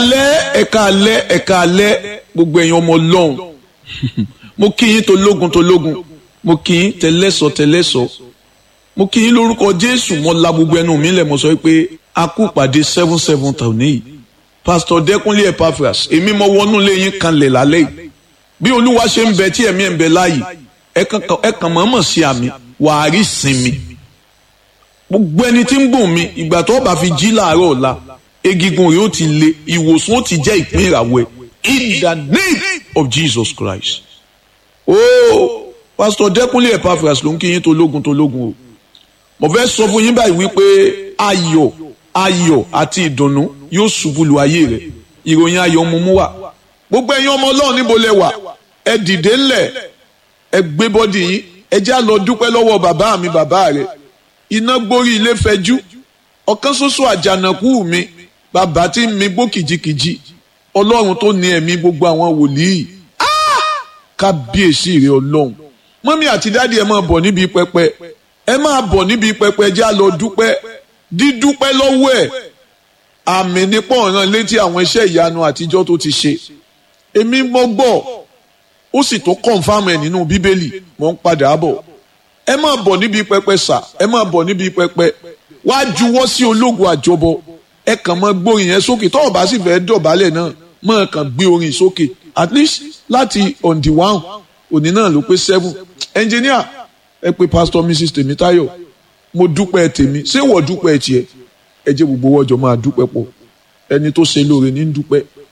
alẹ́ ẹ̀ka alẹ́ ẹ̀ka alẹ́ gbogbo ẹ̀yin ọmọ ọlọ́run mo kí yín tó lógun tó lógun mo kí yín tẹlẹ́sọ tẹlẹ́sọ mo kí yín lórúkọ jésù mo la gbogbo ẹnu mi lẹ̀ mo sọ pé a kú pàdé seven seven tàwọn yìí pastor dẹkùnlé epaphras èmi mo wọnú lé yín kanlẹ̀ lálẹ́ yìí bí olúwa ṣe ń bẹ tí ẹ̀mí ẹ̀ ń bẹ láàyè ẹ kàn mọ̀ọ́mọ̀ sí àmì wàá rí sinmi gbogbo ẹni tí ń gùn mi ìgbà tó bá fi jí láàárọ̀ ọ̀la egigun rẹ̀ ó ti le ìwòsàn ó ti jẹ́ ìpín ìràwọ̀ ẹ̀ in the name of Jesus Christ. ooo pastor dẹkùnlé epaphras ló ń kí yín tó lógun tó lógun o mo fẹ́ sọ fún yín báyìí wípé ayọ̀ ayọ̀ àti ìdùnnú yóò ṣubú lu ayé rẹ̀ ìròyìn ayọ̀ mú mú wá gbogbo ẹ̀yin ọmọ ọlọ́run níbo lẹ wà ẹ dìde ńlẹ̀ ẹ gbé bọ́dì yín ẹ já lọ dúpẹ́ lọ́wọ́ bàbá mi bàbá rẹ̀ iná gbórí ilé fẹjú ọ̀kan ṣoṣo àjànàkú mi bàbá tí mi gbó kìjikìji ọlọ́run tó ní ẹ̀mí gbogbo àwọn wòlíì kábíyèsí rẹ̀ ọlọ́run mọ́mí àti dáàdi ẹ máa bọ̀ níbi pẹpẹ ẹ máa bọ̀ níbi pẹpẹ já lọ dúpẹ́ dídúpẹ́ lọ́wọ́ ẹ̀ àmì nípò ọ̀ràn létí àwọn iṣẹ́ ìyanu àtijọ́ tó ti ṣe èmi mọ́ gbọ́ ó sì tó kọ̀ǹfàmù ẹ̀ nínú bíbélì mò ń padà bọ̀ ẹ máa bọ̀ níbi pẹpẹ sà ẹ máa bọ̀ níbi pẹpẹ wá juwọ́ sí ológun àjọbọ ẹ kàn máa gbórin yẹn sókè tọ́wọ́ bá sì fẹ́ dọ̀bálẹ̀ náà máa kàn gbé orin sókè at least láti on the one òní náà ló pé seven engineer ẹ pé pastor mrs tèmítáyọ̀ mo dúpẹ́ tèmi ṣé wọ́n dúpẹ́ tiẹ̀ ẹ jẹ́ gbogbo wọ́jọ́ máa dúpẹ́ pọ̀ ẹni tó ṣe lóore ní dúpẹ́